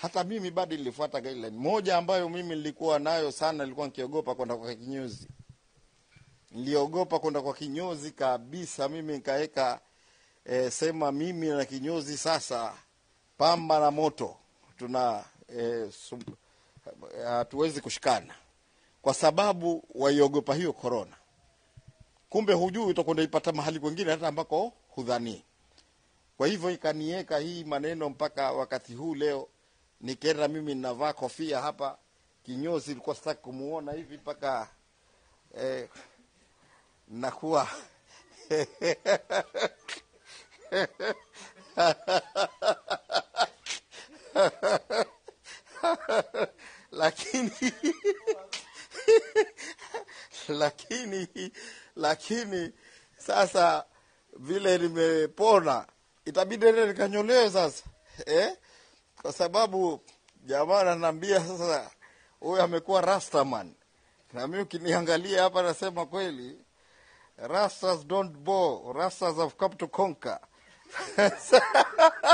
hata mimi bado nilifuata guideline moja ambayo mimi nilikuwa nayo sana, nilikuwa nikiogopa kwenda kwa kinyozi. Niliogopa kwenda kwa kinyozi kabisa. Mimi nikaweka e, sema mimi na kinyozi sasa, pamba na moto, tuna e, hatuwezi kushikana kwa sababu waiogopa hiyo korona. Kumbe hujui utakwenda ipata mahali kwengine hata ambako hudhanii. Kwa hivyo ikaniweka hii maneno mpaka wakati huu leo, nikenda mimi ninavaa kofia hapa, kinyozi ilikuwa sitaki kumuona hivi mpaka eh, nakuwa lakini lakini lakini sasa vile nimepona itabidi ende nikanyolewe sasa eh? kwa sababu jamaa ananiambia sasa huyu amekuwa rastaman na mi ukiniangalia hapa nasema kweli rastas don't bore rastas have come to conquer